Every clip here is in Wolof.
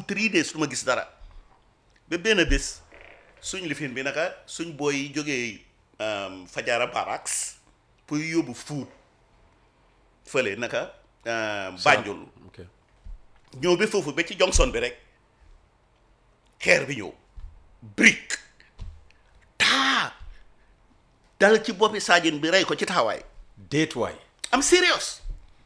three days du ma gis dara ba benn bés suñ lifin bi naka suñ booy yi jógee um, Fajara Barracks pour yóbbu food fële naka um, Banjul ok ñëw ba foofu ba ci Johnson bi rek xeer bi ñëw brique taa dal ci boppi saajin bi rey ko ci taxawaay déet waay am serious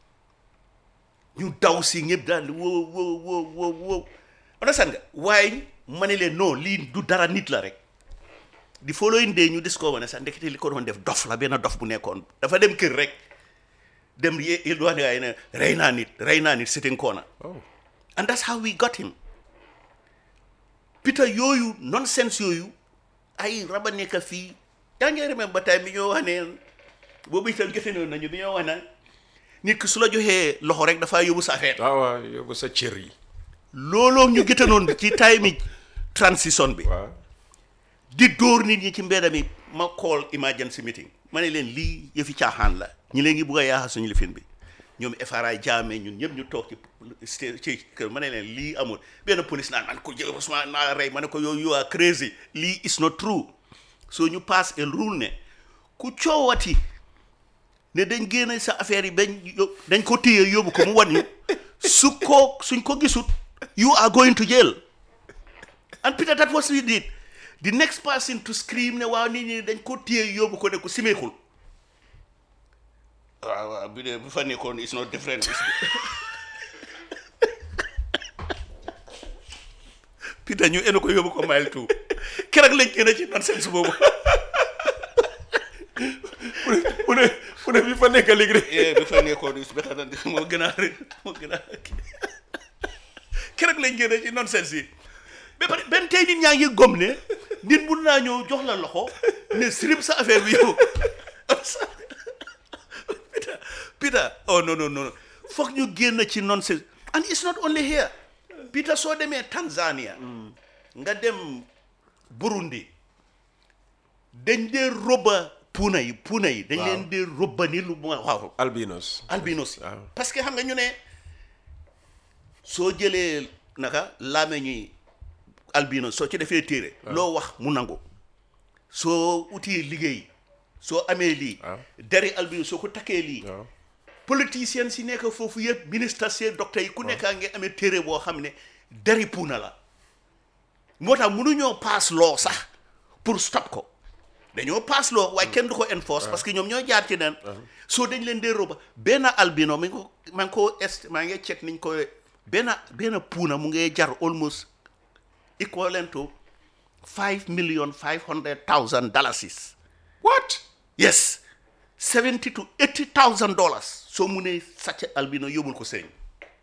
ñu daw si ñëpp daal di wow wow wow wow wow understand nga waaye ma ne leen non lii du dara nit la rek di following day ñu discover ne sax ndekete li ko doon def dof la benn dof bu nekkoon dafa dem kër rek dem ye il wax ne waaye ne rey naa nit rey naa nit sitting corner oh and that's how we got him Peter yooyu nonsense yooyu ay raba nekk fii yaa ngi remember time bi ñoo wax ne boobu itam jote noonu nañu bi ñoo wax ne nit ki su la joxee loxo rek dafa yóbbu sa affaire waaw waaw yóbbu sa cër yi looloo ñu gëtanoon ci time yi transition bi waaw di dóor nit ñi ci mbedd mi ma call emergency meeting ma ne leen lii yëfi caaxaan la ñi leen ngi bugg a yaaxa suñu lifin bi ñoom FRA jaame ñun ñëpp ñu toog ci sta- ci kër ma ne leen lii amul benn police naan man ko jël Ousmane naa la rey ma ne ko yow you are crazy lii is not true so ñu pass a rule ne ku coowati ne dañ génne sa affaire yi bañ yó- dañ ko téye yóbbu ko mu wan ñu su ko suñ ko gisut you are going to jail and Peter that was we did the next person to scream ne waaw nit ñi dañ ko téye yóbbu ko ne ko simeekul waaw waaw bi de bu fa nekkoon it's not different Peter ñu enu ko yóbbu ko mile two keroog lañ génne ci nonsense boobu mu ne mu ne bi fa nekk léegi de eh bi fa nekkoon is better than this moo gën a moo gën a keroog lañ génne ci nonsense yi ba pare benn tey nit ñaa ngi gom ne nit mun naa ñëw jox la loxo ne sirib sa affaire bi yow Peter Peter oh non non non foog ñu génn ci nonsense and it's not only here Peter soo demee Tanzania nga dem Burundi dañ dee robba puuna yi puuna yi dañ leen dee robba ni lu ma waaw albinos albinos yi waaw. parce que xam nga ñu ne soo jëlee naka laame ñuy albinos soo ci defee téere loo wax mu nangu soo uti liggéey soo amee lii waaw. deri albinos soo ko takkee lii waaw politicien si nekk foofu yëpp ministre si docteur yi ku nekkaa ngi amee téere boo xam ne deri puuna la moo tax mënuñoo pass law sax pour stop ko dañoo pass law waaye kenn du ko enforce parce que ñoom ñoo jaar ci nen soo dañ leen dee roba benn albino mi ngi ko maa ngi ko est maa ngi check niñ ko benn benn puuna mu ngi jar almost equivalent to five million five hundred thousand dollars what yes seventy to eighty thousand dollars soo munee sàcc albino yóbbul ko sëriñ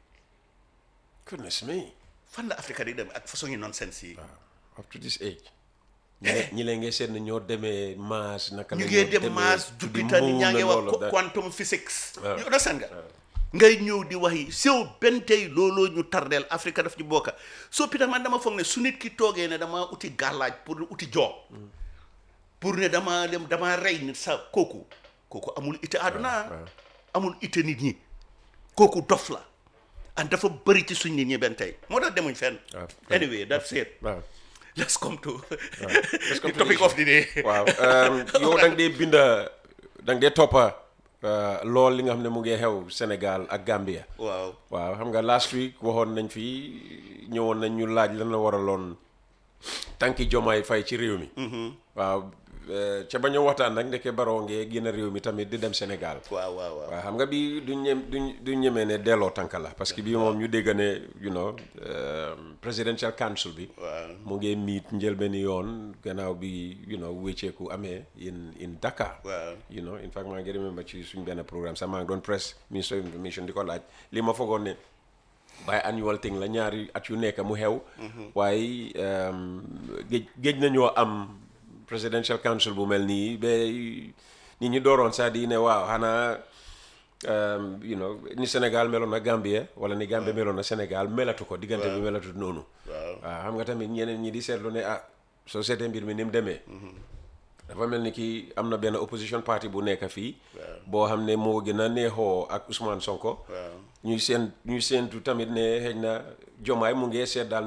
goodness me fan la Afrique di dem ak façon yi nonsense yi up to this age ñi leen ñi leen ngay seet ne ñoo demee Mars naka la ñu ñoo ngee dem demee Mars to the Jupiter ni moon ñaa ngi and wax all of that. quantum physics Waaw. you understand nga ngay ñëw di wax yi sew benn tey looloo ñu tardeel Afrique daf ñu bokka soo Peter man dama foog ne su nit ki toogee ne dama uti gàllaaj pour uti job pour ne dama dem dama rey nit sa kooku kooku amul ite àdduna waaw. amul ite nit ñi kooku dof la and dafa bëri ci suñ nit ñi benn tey moo tax demuñ fenn waaw. anyway that's it waaw let's come to Let's come the to topic the of the day waaw um, yow da nga dee binda da nga dee toppa uh, lool li nga xam ne mu ngi xew Sénégal ak Gambia waaw waaw xam nga last week waxoon nañ fi ñëwoon nañ ñu laaj lan la waraloon tànki jomaay fay ci réew mi waaw eh, ca ba ñu waxtaan nag ndeke baroo ngee génn réew mi tamit di dem Sénégal waaw waaw waaw waaw xam nga bi duñ ñem duñ duñ ñemee ne delloo tànk la parce que bii moom ñu dégg ne you know um, presidential council bi waaw mu ngi miit njëlbeeni yoon gannaaw bi you know wécceeku amee in in Dakar waaw you know in fact maa ngi remember ci suñ benn programme sax maa ngi doon press ministre of information di ko laaj li ma foogoon ne by annual thing la ñaari at yu nekk mu xew waaye um, géej géej nañoo am presidential council bu mel nii ba nit ñi dooroon sax di ne waaw xanaa um, you know ni Sénégal meloon na Gambie wala ni Gambie meloon na Sénégal melatu ko diggante bi melatu noonu waaw waaw xam nga tamit ñeneen ñi di seetlu ne ah soo seetee mbir mi ni mu demee dafa mel ni kii am na benn opposition party bu nekk fii boo xam ne moo gën a neexoo ak Ousmane Sonko waaw ñuy seen ñuy seentu tamit ne xëy na jomaay mu ngee seet daal